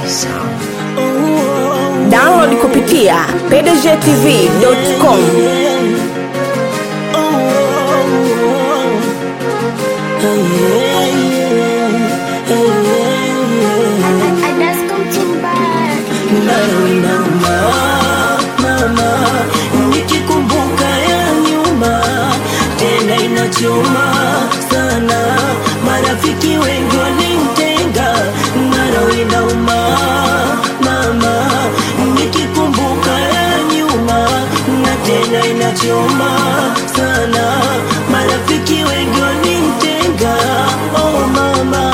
Download kupitia pdgtv.com. Nikikumbuka ya nyuma tena inachoma sana, marafiki wengi walimtenga, naro inauma mama. Nikikumbuka ya nyuma na tena inachoma sana, marafiki wengi walimtenga, oh mama.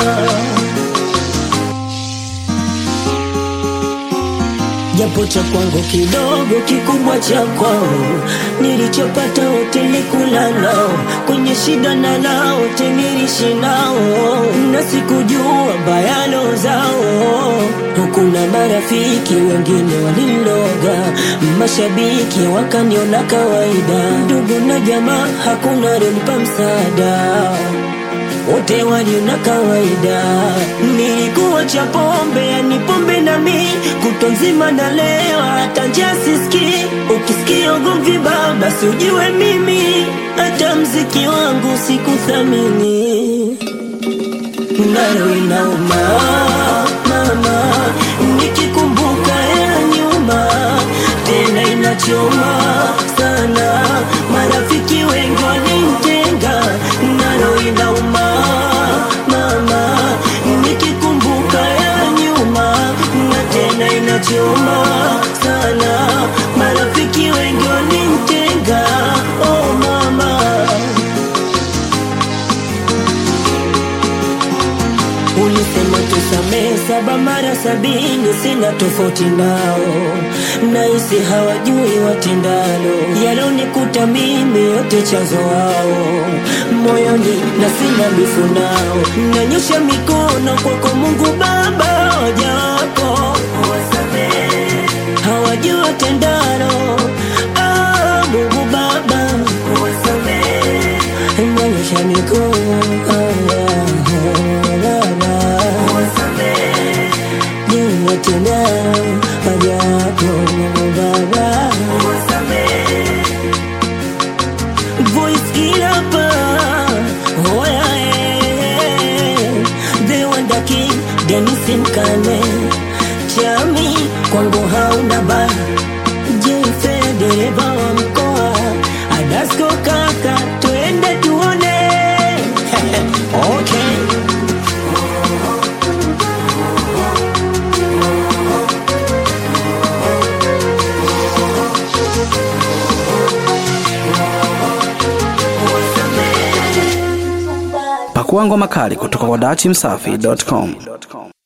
japo cha kwangu kidogo kikubwa cha kwao, nilichopata wote nilikula nao, kwenye shida na nao wote niliishi nao, na sikujua bayano zao. Kuna marafiki wengine waliloga, mashabiki wakaniona kawaida, ndugu na jamaa hakuna aliyenipa msaada wote waliona kawaida. Nilikuwa cha pombe, yani pombe na mi kutwa nzima na leo, hata njia sisikii. Ukisikia ugomvi baba, si ujue mimi hata mziki wangu sikuthamini, nayo inauma mama, nikikumbuka ya nyuma tena inachoma sana, marafiki wengi walimtenga, nalo inauma mama, nikikumbuka ya nyuma na tena inachoma sana, marafiki wengi walimtenga, oh mama. Ulisema tusamee saba mara sabini, sina tofauti nao, nahisi hawajui watendalo, yalonikuta mimi yote chanzo wao, moyoni na sina bifu nao, nanyosha mikono kwako Mungu Baba, hoja wako wasamee, hawajui watendalo, ah, Mungu Baba wasamee, nanyosha mikono ah, Baba wasamee, jua tena haja yako Mungu Baba wasamee voice kilapa oya eh, the wonder king Dennis Mkane chami kwangu hauna ba jefe dereva wa mkoa Adasko kaka twende tuone okay Pakua ngoma kali kutoka kwa dachimsafi.com.